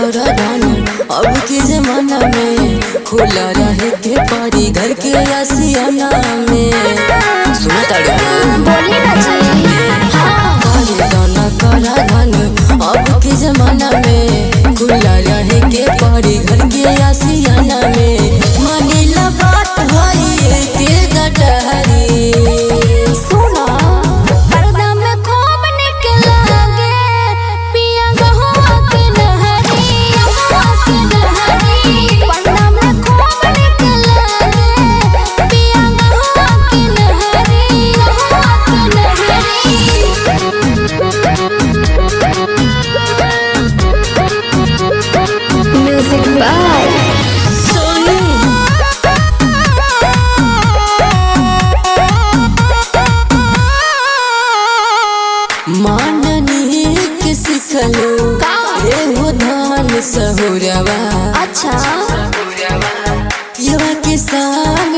कर दानी अब के जमाना में खुला रहे के परी घर के आसियाना में सुना ताड़ू बोली ना जी हाँ करे दाना कर दानी अब के जमाना में खुला रहे के परी घर के आसियाना में मानिला बात भाई के गटहरी सुना पर्दा में खूब निकलागे पिया गहुआ के नहरी गहुआ के नहरी पर्दा में खूब निकलागे पिया गहुआ के नहरी गहुआ के नहरी म्यूजिक बाय सोनू माननी के सिखलो का? एहो धान सहुरवा अच्छा यवा के साल